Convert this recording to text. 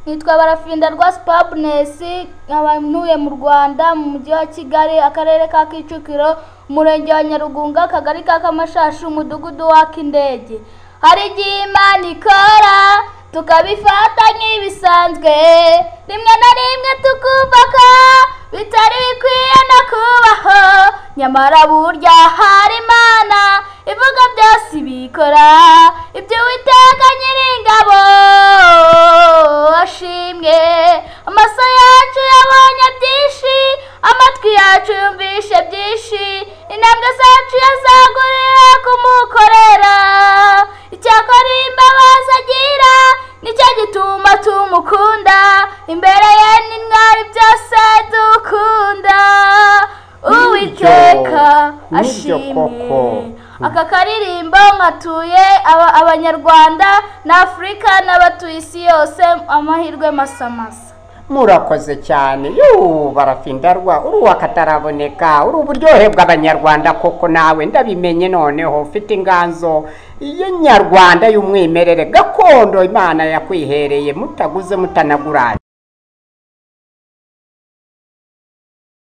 nitwa barafinda rwa sipaburinesi nkaba ntuye mu rwanda mu mujyi wa kigali akarere ka kicukiro umurenge wa nyarugunga akagari ka kamashashi umudugudu wa kindege hari igihe imana ikora tukabifata nk'ibisanzwe rimwe na rimwe tukumva ko bitari bikwiye no kubaho nyamara burya hari imana ivuga byose ibikora ibyo uwiteka nyiringabo ashimwe amaso yacu yabonye byinshi amatwi yacu yumvishe byinshi intambwe zacu yazaguriye kumukorera icyakora imbabazi agira nicyo gituma tumukunda imbere ye ni mwari byose dukunda uwiteka Nibyo koko. ashimwe aka karirimbo nkatuye aba- abanyarwanda na afurika n'abatuye isi yose amahirwe masamasa murakoze cyane yuu barafindarwa uri uwakataraboneka uri uburyohe bw'abanyarwanda koko nawe ndabimenye noneho mfite inganzo y'inyarwanda y'umwimerere gakondo imana yakwihereye mutaguze mutanaguranye